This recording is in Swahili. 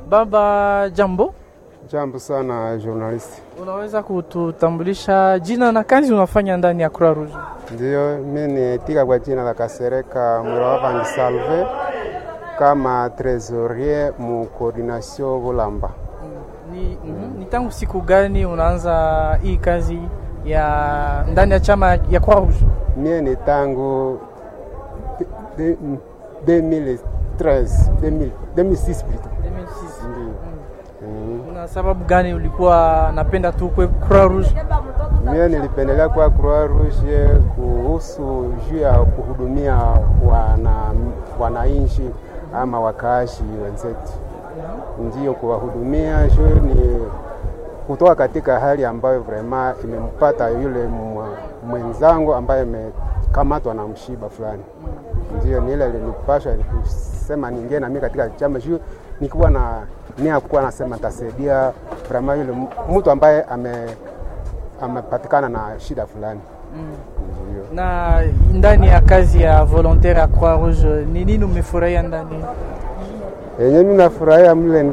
Baba, jambo. Jambo sana journalist. Unaweza kututambulisha jina na kazi unafanya ndani ya Croix Rouge? Ndiyo, mi nitika kwa jina la Kasereka Mwirawavangi Salve kama trésorier mu coordination Bulamba. Ni, mm, ni tangu siku gani unaanza hii kazi ya ndani ya chama ya Croix Rouge? Mie ni tangu de- de- 2013 2000 2006 plutôt. 2006. Ndiyo. Mm. Na sababu gani ulikuwa napenda tu kwe Croix Rouge? Mie nilipendelea kwa Croix Rouge kuhusu juu ya kuhudumia wana wananchi ama wakaashi wenzetu, ndiyo kuwahudumia juu ni kutoka katika hali ambayo vrema imempata yule mwa- mwenzangu ambaye amekamatwa na mshiba fulani. Ndio ni ile ilinipasha kusema niingie na mimi katika chama juu nikiwa na nia kuwa nasema tasaidia vrema yule mtu ambaye ame amepatikana na shida fulani. Ndio. Na ndani ya kazi ya volontaire ya Croix Rouge ni nini umefurahia ndani? Yenye mimi nafurahia mle